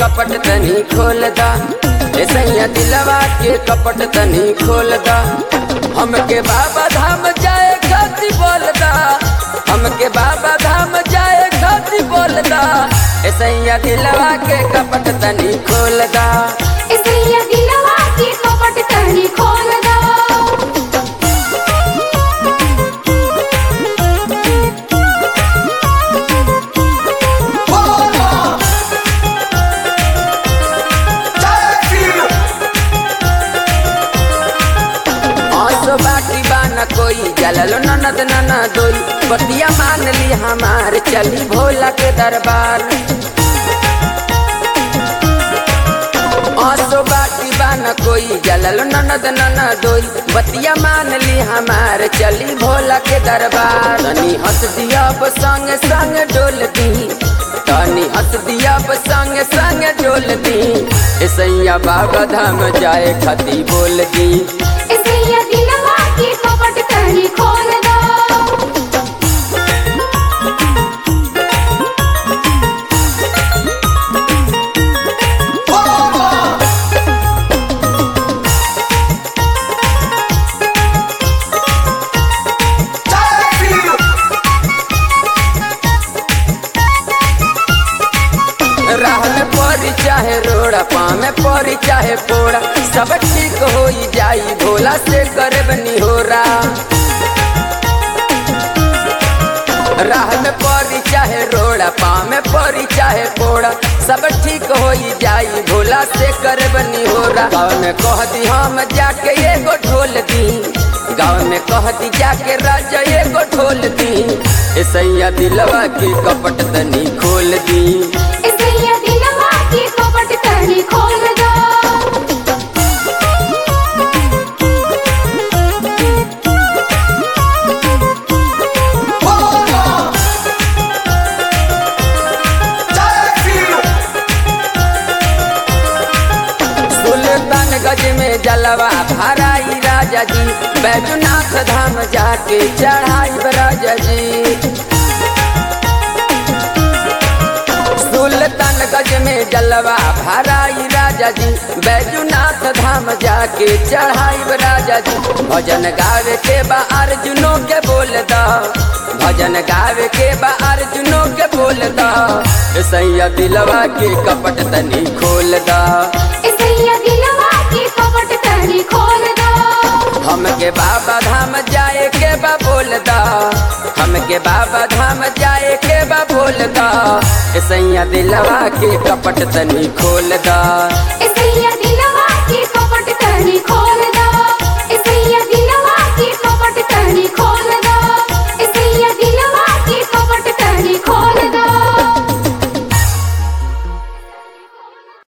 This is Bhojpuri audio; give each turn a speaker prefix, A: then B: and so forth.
A: कपट तनी खोल दा ए सैया दिलवा के कपट तनी खोल दा हमके बाबा धाम जाए खाती बोल दा हमके बाबा धाम जाए खाती बोल दा ए सैया दिलवा के कपट तनी खोल दा
B: इसलिए दिलवा की कपट तनी खोल दो
A: आसो बाटी बाना कोई जललो ननद नना दोई बतिया मान ली हमार चली भोला के दरबार आसो बाटी बाना कोई जललो ननद नना दोई बतिया मान ली हमार चली भोला के दरबार तनी हंस दिया अब संग संग डोल दी तनी हंस दिया अब संग संग डोल दी ए सैया बाबा धाम जाए खती बोल दी
B: इसलिए दिलवा की कपट तनी खोल दो
A: राह में परी चाहे रोड़ा पाँव में परी चाहे पोड़ा सब ठीक हो जाई भोला से करे बनी हो राह में परी चाहे रोड़ा पाँव में परी चाहे पोड़ा सब ठीक हो जाई भोला से करे बनी हो गाँव में कह दी हम जाके एगो ढोल दी गाँव में कह दी जाके राजा एगो ढोल दी ए सैया दिलवा की कपट तनी खोल दी
B: इसलिए दिलवा की कपट तनी खोल दो
A: सुल्तान गज में जलवा भराई राजा जी बैजनाथ धाम जाके चढ़ाई राजा जी सुल्तान गज में जलवा भराई राजा जी बैजनाथ धाम जाके चढ़ाई राजा जी भजन गावे के बा अर्जुनों के बोल दा भजन गावे के बा अर्जुनों के बोल दा ए सैया दिलवा के कपट तनी खोल दा
B: इसलिए दिलवा की कपट तनी खोल दो
A: हमके बाबा धाम जाए के बा बोल दा हमके बाबा धाम जाए के बा बोल दा ए सैया दिलवा के कपट तनी खोल दा
B: इसलिए